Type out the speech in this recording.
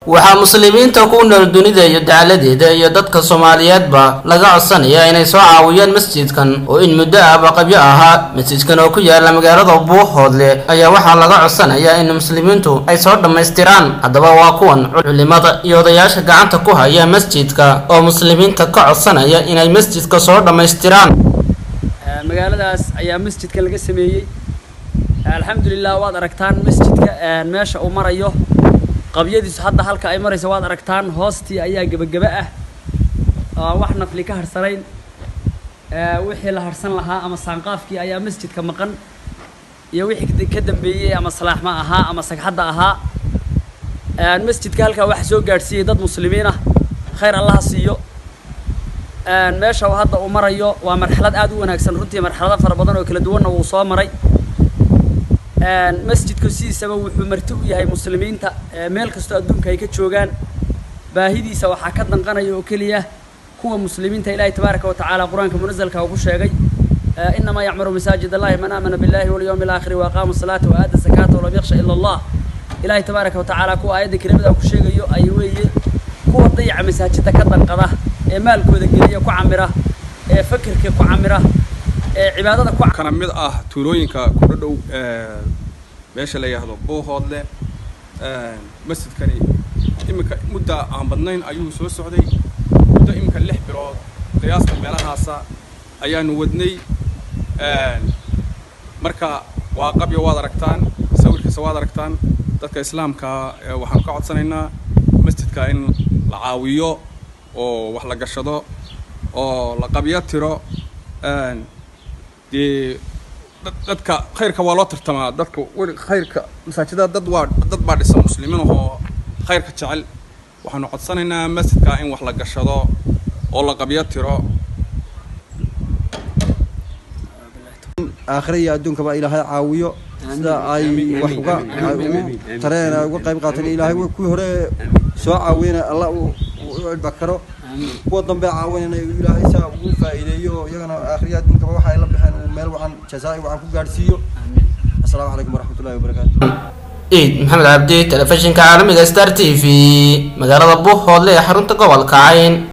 waxaa muslimiinta ku nool dunida iyo dacaladeeda iyo dadka soomaaliyeedba laga codsanaya inay soo caawiyaan masjidkan oo in muddo ahba qabyo ahaa masjidkan oo ku yaala magaalada buuhoodle ayaa waxaa laga codsanayaa in muslimiintu ay soo dhammaystiraan haddaba waa kuwan culimada iyo odayaasha gacanta ku haya masjidka oo muslimiinta ka codsanaya inay masjidka soo dhammaystiraan magaaladaas ayaa masjidka laga sameeyey alxamdulilah waad aragtaan masjidka meesha uu marayo qabyadiisu hadda halka ay marayso waad aragtaan hoostii ayaa gebageba ah aan wax nafli ka harsanayn wixii la harsan lahaa ama saanqaafkii ayaa masjidka maqan iyo wixii ka dambeeyey ama salaaxma ahaa ama sagxadda ahaa masjidka halkaa waxa soo gaadhsiiyey dad muslimiin ah khayr allaha siiyo meesha uu hadda uu marayo waa marxalad aad u wanaagsan runtii marxalado fara badan oo kala duwanna wuu soo maray masjidku sidiisaba wuxuu marti u yahay muslimiinta meel kastoo adduunka ay ka joogaan baahidiisa waxaa ka danqanaya oo keliya kuwa muslimiinta ilaahay tabaaraka wa tacaala qur-aanka munazalka uu ku sheegay inamaa yacmuru masaajid allahi man aamana billahi walyawmi alaakhiri waaqaama salaata wa aada zakaata walam yakhsha ila allah ilaahay tabaaraka wa tacaala kuwa aayadda kelimada ku sheegayo ay weeye kuwa dayaca masaajidda ka danqada ee maalkooda geliya ku camira ee fakirka ku camira cibaadada ku kana mid ah tuulooyinka ku dhadhow meesha la yidhaahdo buuhoodle masjidkani iminka mudda aan badnayn ayuu soo socday muddo iminka lix bilood qiyaasta meelahaasa ayaanu wadnay marka waa qabyo waad aragtaan sawirkiisa waad aragtaan dadka islaamka waxaanu ka codsanaynaa masjidka in la caawiyo oo wax la gashado oo la qabyo tiro dee dadka khayrka waa loo tartamaa dadka weli khayrka masaajidada dad waa dad baa dhisan muslimiin ahoo khayrka jecel waxaanu codsanaynaa masjidka in wax la gashado oo la qabyo tiro aakhira iyo adduunkaba ilaahay caawiyo sida ay wax uga tareen uga qayb qaateen ilaahay kuwii hore soo caawiyana alla u cidba karo kuwa dambe caawinayna ilaahay saa ugu faa'iideeyo iyagana aakhiriya adduunkaba waxa ay la baxeen uu meel wacan jazaa'i wacan ku gaadhsiiyo assalaamu calaykum waraxmatullahi wabarakaatu ciid maxamed cabdi telefishinka caalamiga star t v magaalada buuhoodle ee xarunta gobolka cayn